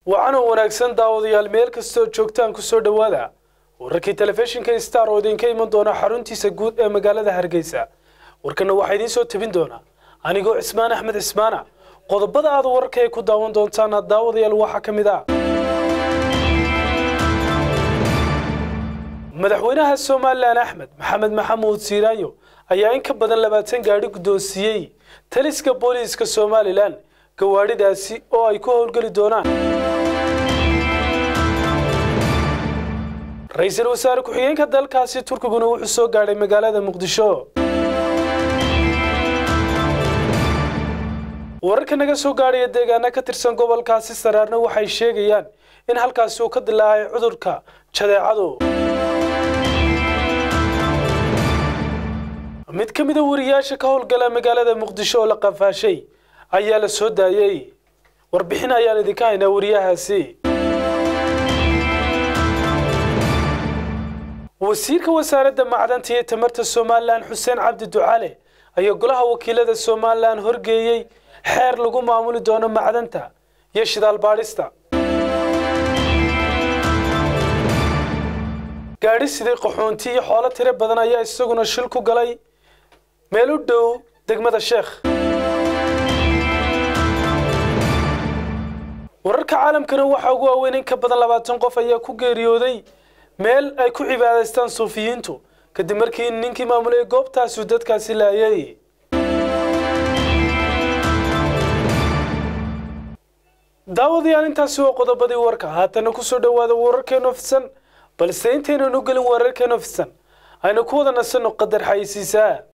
waxaana wanaagsan daawadayaal meel kastoo joogtaan ku soo dhowaada wararkii telefishinka star oo idinka iman doona xaruntiisa guud ee magaalada hargeysa warkana waxaa idiin soo tabin doona anigoo cismaan axmed cismaana qodobada aad wararka ay ku daawan doontaan daawadayaal waxaa ka mid ah madaxweynaha somalilan axmed maxamed maxamuud siiraanyo ayaa in ka badan labaatan gaadhi guddoonsiiyey taliska booliiska somalilan gawaadhidaasi oo ay ku howlgeli doonaan ra-iisul wasaare ku-xigeenka dalkaasi turkiguna wuxuu soo gaadhay magaalada muqdisho wararka naga soo gaadhaya deegaana ka tirsan gobolkaasi saraarna waxay sheegayaan in halkaasi uu ka dilaacay cudurka jadeecadu mid ka mida wariyaasha ka howlgala magaalada muqdisho oo la qafaashay ayaa la soo daayey warbixin ayaan idinka haynaa wariyahaasi wasiirka wasaaradda macdanta iyo tamarta somalilan xuseen cabdi ducale ayaa golaha wakiilada somalilan horgeeyey xeer lagu maamuli doono macdanta iyo shidaal baadhista gaadhi sidii qaxoonti iyo xoolo tiro badan ayaa isaguna shil ku galay meel u dhow degmada sheekh wararka caalamkana waxaa ugu waaweyn in ka badan labaatan qof ayaa ku geeriyooday meel ay ku cibaadaystaan suufiyiintu kadib markii ninkii maamulay goobtaasu dadkaasi laayay daawadayaal intaasi waa qodobadii warka haatana kusoo dhowaada wararkeenu fidsan balse intaynan u gelin wararkeenu fidsan aynu ku wada nasanno qadar xayisiisaa